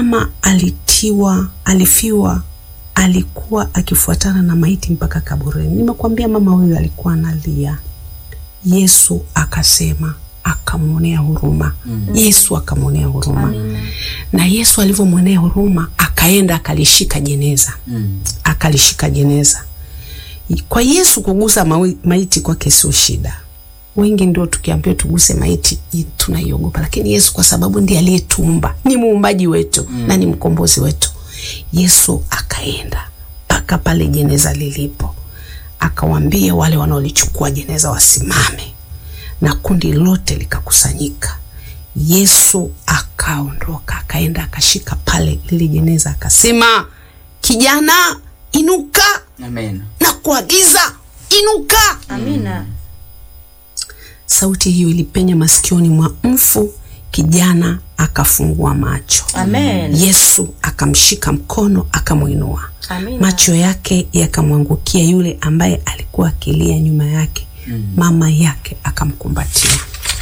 mama alitiwa, alifiwa, alikuwa akifuatana na maiti mpaka kaburini. Nimekwambia mama huyu alikuwa analia. Yesu akasema, akamwonea huruma. Yesu akamwonea huruma, na Yesu alivyomwonea huruma akaenda akalishika jeneza Mm. akalishika jeneza. Kwa Yesu kugusa mawi- maiti kwake sio shida. Wengi ndio tukiambiwa tuguse maiti i- tunaiogopa, lakini Yesu kwa sababu ndiye aliyetuumba, ni muumbaji wetu na ni mkombozi wetu. Yesu akaenda mpaka pale jeneza lilipo, akawaambia wale wanaolichukua jeneza wasimame, na kundi lote likakusanyika. Yesu akaondoka akaenda akashika pale lile jeneza akasema, kijana inuka Amen. na kuagiza inuka. Amina. Sauti hiyo ilipenya masikioni mwa mfu, kijana akafungua macho. Amen. Yesu akamshika mkono akamwinua. Amina. Macho yake yakamwangukia yule ambaye alikuwa akilia nyuma yake. Mama yake akamkumbatia.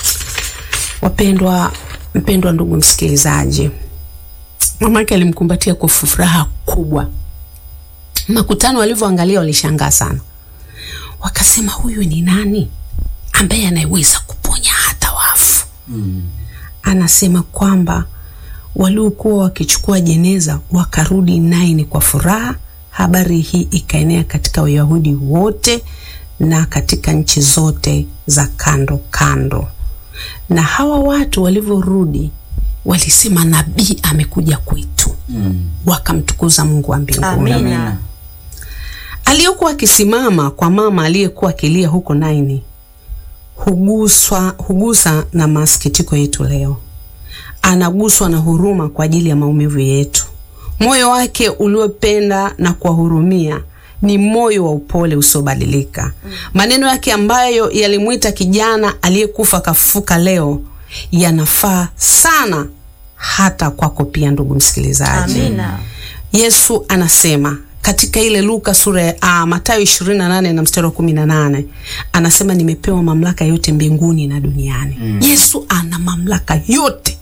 Wapendwa, mpendwa ndugu msikilizaji, mama yake alimkumbatia kwa furaha kubwa. Makutano walivyoangalia walishangaa sana, wakasema huyu ni nani ambaye anayeweza kuponya hata wafu? Anasema kwamba waliokuwa wakichukua jeneza wakarudi Naini kwa furaha. Habari hii ikaenea katika Wayahudi wote na katika nchi zote za kando kando. Na hawa watu walivyorudi walisema, nabii amekuja kwetu, Mm. wakamtukuza Mungu wa mbinguni. Amina. Aliyekuwa akisimama kwa mama aliyekuwa akilia huko Naini huguswa, hugusa na masikitiko yetu leo. Anaguswa na huruma kwa ajili ya maumivu yetu. Moyo wake uliopenda na kuwahurumia ni moyo wa upole usiobadilika. Maneno yake ambayo yalimwita kijana aliyekufa kafufuka leo yanafaa sana hata kwako pia, ndugu msikilizaji. Amina. Yesu anasema katika ile Luka sura ya ah, Mathayo 28 na mstari wa 18 anasema nimepewa mamlaka yote mbinguni na duniani. Yesu ana mamlaka yote.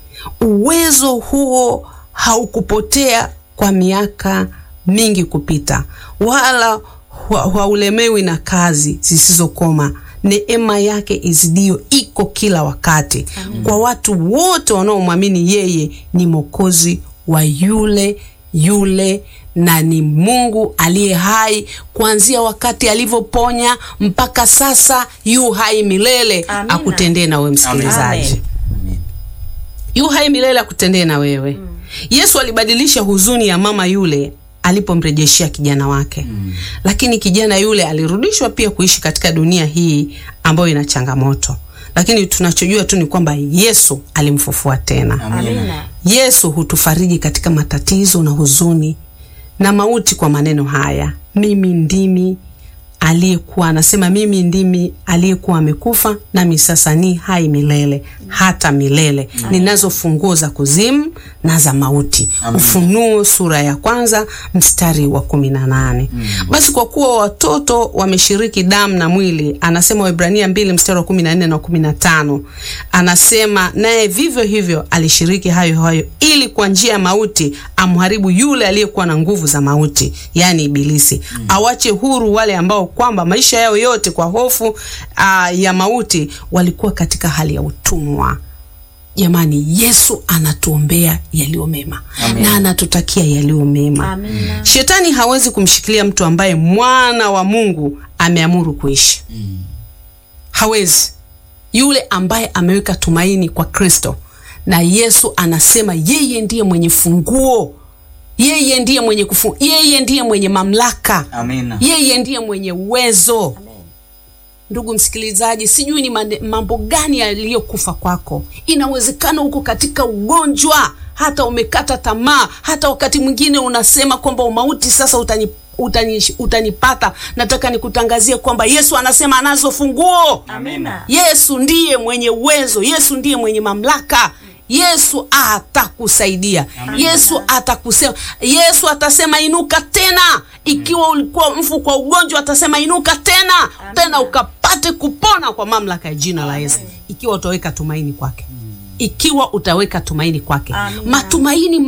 Uwezo huo haukupotea kwa miaka mingi kupita, wala wa- haulemewi na kazi zisizokoma. Neema yake izidio iko kila wakati kwa watu wote wanaomwamini yeye ni Mwokozi wa yule yule na ni Mungu aliye hai kuanzia wakati alivyoponya mpaka sasa, yu hai milele. Amina. Akutendee na wewe msikilizaji Amen. Amen. yu hai milele akutendee na wewe. Yesu alibadilisha huzuni ya mama yule alipomrejeshea kijana wake, lakini kijana yule alirudishwa pia kuishi katika dunia hii ambayo ina changamoto, lakini tunachojua tu ni kwamba Yesu alimfufua tena. Amina. Yesu hutufariji katika matatizo na huzuni na mauti kwa maneno haya, mimi ndimi aliyekuwa anasema, mimi ndimi aliyekuwa amekufa, nami sasa ni hai milele hata milele, ninazo funguo za kuzimu na za mauti. Ufunuo sura ya kwanza mstari wa kumi na nane. Basi kwa kuwa watoto wameshiriki damu na mwili, anasema Waebrania mbili mstari wa kumi na nne na kumi na tano anasema naye vivyo hivyo alishiriki hayo hayo, ili kwa njia ya mauti amharibu yule aliyekuwa na nguvu za mauti, yaani Ibilisi, awache huru wale ambao kwamba maisha yao yote kwa hofu aa, ya mauti walikuwa katika hali ya utumwa. Jamani, Yesu anatuombea yaliyo mema na anatutakia yaliyo mema. Amina. Shetani hawezi kumshikilia mtu ambaye mwana wa Mungu ameamuru kuishi. Hawezi. Yule ambaye ameweka tumaini kwa Kristo, na Yesu anasema yeye ndiye mwenye funguo, yeye ndiye mwenye kufu, yeye ndiye mwenye mamlaka, Amina. yeye ndiye mwenye uwezo. Ndugu msikilizaji, sijui ni mane- mambo gani yaliyokufa kwako. Inawezekana uko katika ugonjwa, hata umekata tamaa, hata wakati mwingine unasema kwamba umauti sasa utani, utani, utanipata. Nataka nikutangazie kwamba Yesu anasema anazo funguo. Amina. Yesu ndiye mwenye uwezo, Yesu ndiye mwenye mamlaka. Yesu atakusaidia. Yesu atakusema, Yesu atasema inuka tena. Ikiwa ulikuwa mfu kwa ugonjwa, atasema inuka tena, tena ukapate kupona kwa mamlaka ya jina la Yesu, ikiwa utaweka tumaini kwake, ikiwa utaweka tumaini kwake. Amina. Matumaini